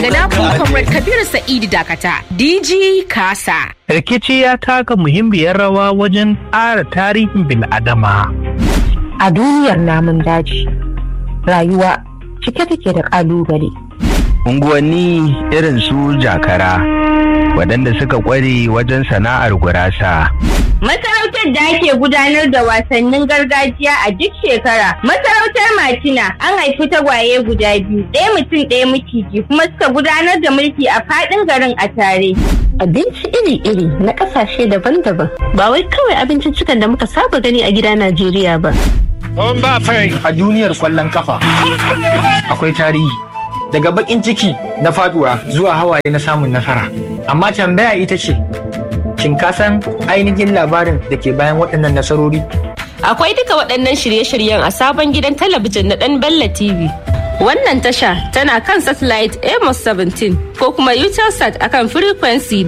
Gana Comrade Kabiru Sa'idu Dakata, DG Kasa. Rikici ya taka muhimmiyar rawa wajen ƙara tarihin bil'adama. A duniyar namun daji, rayuwa cike take da ƙalubale. Unguwanni irin su jakara, waɗanda suka ƙware wajen sana'ar gurasa. Masarautar da ake gudanar da wasannin gargajiya a duk shekara. Masarautar Matina an haifi tagwaye guda biyu, ɗaya mutum ɗaya maciji kuma suka gudanar da mulki a faɗin garin a tare. Abinci iri-iri na ƙasashe daban-daban ba wai kawai abinciccikan da muka saba gani a gida Najeriya ba. A duniyar kwallon kafa akwai tarihi daga bakin ciki na faduwa zuwa hawaye na samun nasara. Amma tambaya ita ce, shin ka san ainihin labarin da ke bayan waɗannan nasarori? Akwai duka waɗannan shirye-shiryen a sabon gidan talabijin na ɗan Bella TV. Wannan tasha tana kan satellite Amos 17 ko kuma Utelsat akan frequency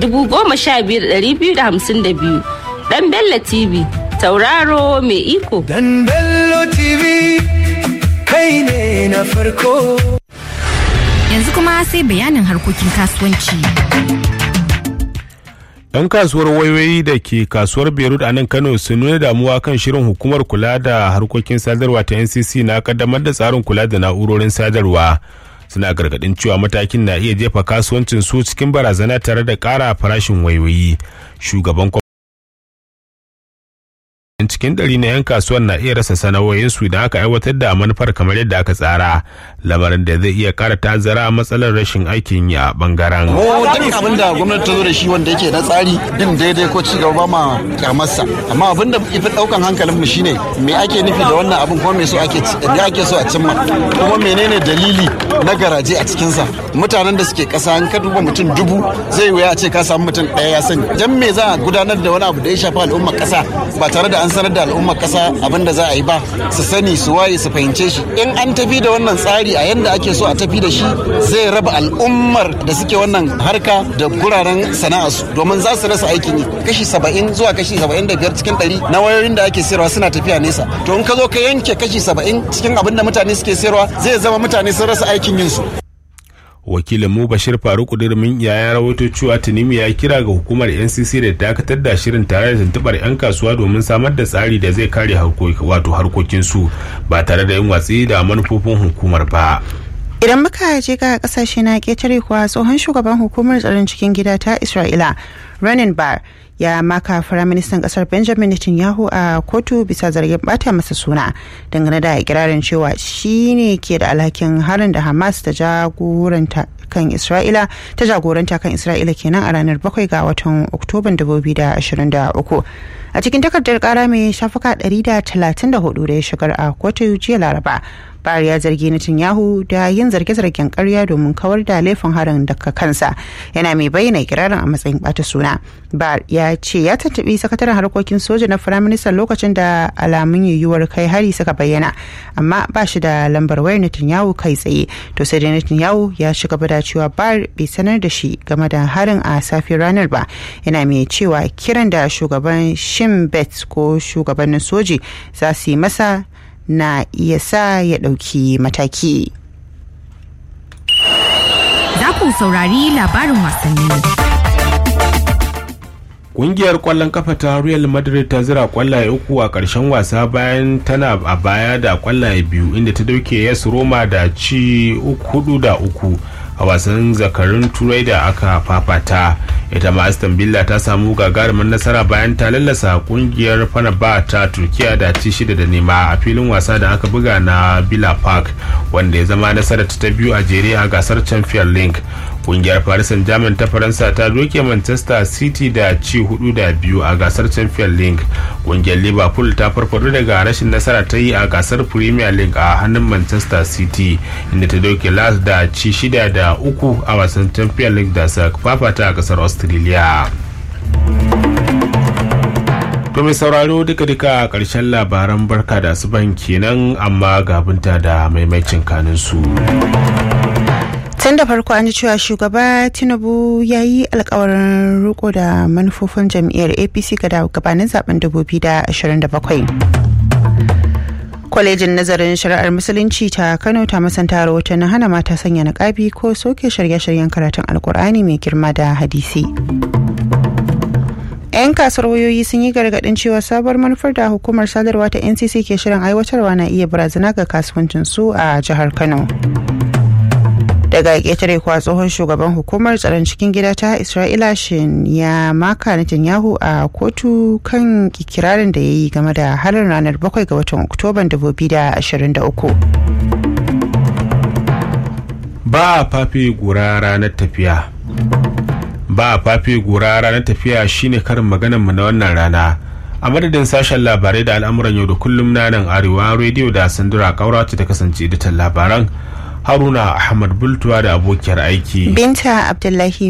15252. Ɗan Bella TV, tauraro mai iko. Dan Bello TV, kai ne na farko. Yanzu kuma sai bayanin harkokin kasuwanci. 'yan kasuwar wayoyi da ke kasuwar beirut a nan kano sun nuna damuwa kan shirin hukumar kula da harkokin sadarwa ta ncc na kaddamar da tsarin kula da na'urorin sadarwa suna gargadin cewa matakin na iya jefa kasuwancin su cikin barazana tare da ƙara farashin wayoyi shugaban cikin ɗari na 'yan kasuwar na iya rasa sana'o'insu idan aka aiwatar da manufar kamar yadda aka tsara lamarin da zai iya kara tazara matsalar rashin aikin yi a bangaren. Mu duk abin da gwamnati ta zo da shi wanda yake na tsari din daidai ko ci gaba ba ma kyamarsa amma abin da ifi daukan hankalin mu shine me ake nufi da wannan abin kuma me so ake me ake so a cimma kuma menene dalili na garaje a cikinsa mutanen da suke kasa an ka duba mutum dubu zai wuya a ce ka samu mutum ɗaya ya sani dan me za a gudanar da wani abu da ya shafi al'ummar kasa ba tare da an sanar da al'ummar kasa abin da za a yi ba su sani su waye su fahimce shi in an tafi da wannan tsari a yanda ake so a tafi da shi zai raba al'ummar da suke wannan harka da guraren sana'arsu domin za su rasa aikin yi kashi saba'in zuwa kashi saba'in da biyar cikin ɗari na wayoyin da ake sayarwa suna tafiya nesa to in ka zo ka yanke kashi saba'in cikin abin da mutane suke sayarwa zai zama mutane sun rasa aikin yin su wakilin mu bashir faruk dirmin ya rawaito cewa tunimi ya kira ga hukumar ncc da dakatar da shirin tare da tuntubar 'yan kasuwa domin samar da tsari da zai kare wato harkokinsu ba tare da yin watsi da manufofin hukumar ba idan muka je ga kasashe na ketare kuwa tsohon shugaban hukumar tsaron cikin gida ta isra'ila renin bar ya maka firaministan kasar benjamin netanyahu a kotu bisa zargin bata masa suna dangane da ikirarin cewa shi ne ke da alhakin harin da hamas ta jagoranta kan isra'ila ta jagoranta kan isra'ila kenan a ranar 7 ga watan oktoban 2023 a cikin takardar kara mai shafuka 134 da ya shigar a kotu jiya laraba Bar ya zargi Netanyahu da yin zarge-zargen karya domin kawar da laifin harin daga kansa yana mai bayyana ikirarin a matsayin bata suna. Bar ya ce ya tattabi sakataren harkokin soja na firaministan lokacin da alamun yiwuwar kai hari suka bayyana amma ba shi da lambar wayar Netanyahu kai tsaye to sai da Netanyahu ya ci gaba da cewa Bar bai sanar da shi game da harin a safiyar ranar ba yana mai cewa kiran da shugaban Shin Bet ko shugabannin soji za su yi masa na iya sa ya ɗauki mataki. Za ku saurari labarin wasanni. Ƙungiyar ƙwallon kafa ta Real Madrid ta zira ƙwallaye uku a ƙarshen wasa bayan tana a baya da ƙwallaye biyu inda ta dauke yas Roma da ci hudu da uku a wasan zakarun turai da aka fafata ita ma aston villa ta samu gagarumin nasara bayan ta lallasa kungiyar fanaba ta turkiya da ci shida da nema a filin wasa da aka buga na villa park wanda ya zama nasarar ta biyu a jere a gasar champion league kungiyar paris saint germain ta faransa ta doke manchester city da ci hudu da biyu a gasar champion league kungiyar liverpool ta farfado daga rashin nasara ta yi a gasar premier league a hannun manchester city inda ta doke las da ci shida da uku a wasan champion league da sa fafata a kasar australia To mai sauraro duka-duka karshen labaran barka da asuban kenan amma gabinta da maimacin kanin su. tun da farko an ji cewa shugaba tinubu ya yi alkawarin riko da manufofin jam'iyyar apc ga gabanin zaben 2027 kwalejin nazarin shari'ar musulunci ta kano ta masanta rahoton hana mata sanya niƙabi ko soke shirye-shiryen karatun alkur'ani mai girma da hadisi 'yan kasuwar wayoyi sun yi gargadin cewa sabuwar manufar da hukumar sadarwa ta ncc ke shirin aiwatarwa na iya barazana ga kasuwancin su a jihar kano daga ƙetare kuwa tsohon shugaban hukumar tsaron cikin gida ta isra'ila shin ya maka netanyahu a kotu kan kirarin da ya yi game da harin ranar 7 ga watan oktoban 2023 ba a fafe gura ranar tafiya ba a fafe gura ranar tafiya shine karin maganar mu na wannan rana a madadin sashen labarai da al'amuran yau da kullum na nan arewa rediyo da sandura kaura ta kasance editan labaran haruna ahmad bultuwa da abokiyar aiki binta abdullahi